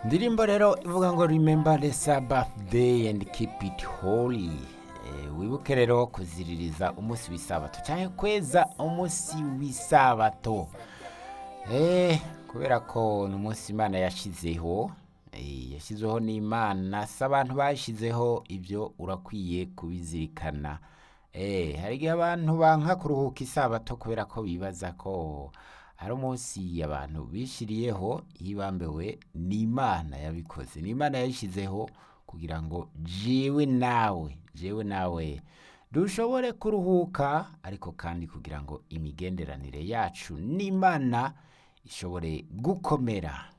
indirimbo rero ivuga ngo remember the sabbath day and keep it holy Eh, wibuke rero kuziririza umunsi w'isabato cyangwa kweza umunsi w'isabato Eh, kubera ko ni umunsi imana yashyizeho eh, yashyizeho n'imana si abantu bashyizeho ibyo urakwiye kubizirikana Eh, hari igihe abantu banka kuruhuka isabato kubera ko bibaza ko ari umunsi abantu bishyiriyeho hibambewe n'imana yabikoze n'imana yayishyizeho kugira ngo jiwe nawe jewe nawe dushobore kuruhuka ariko kandi kugira ngo imigenderanire yacu n'imana ishobore gukomera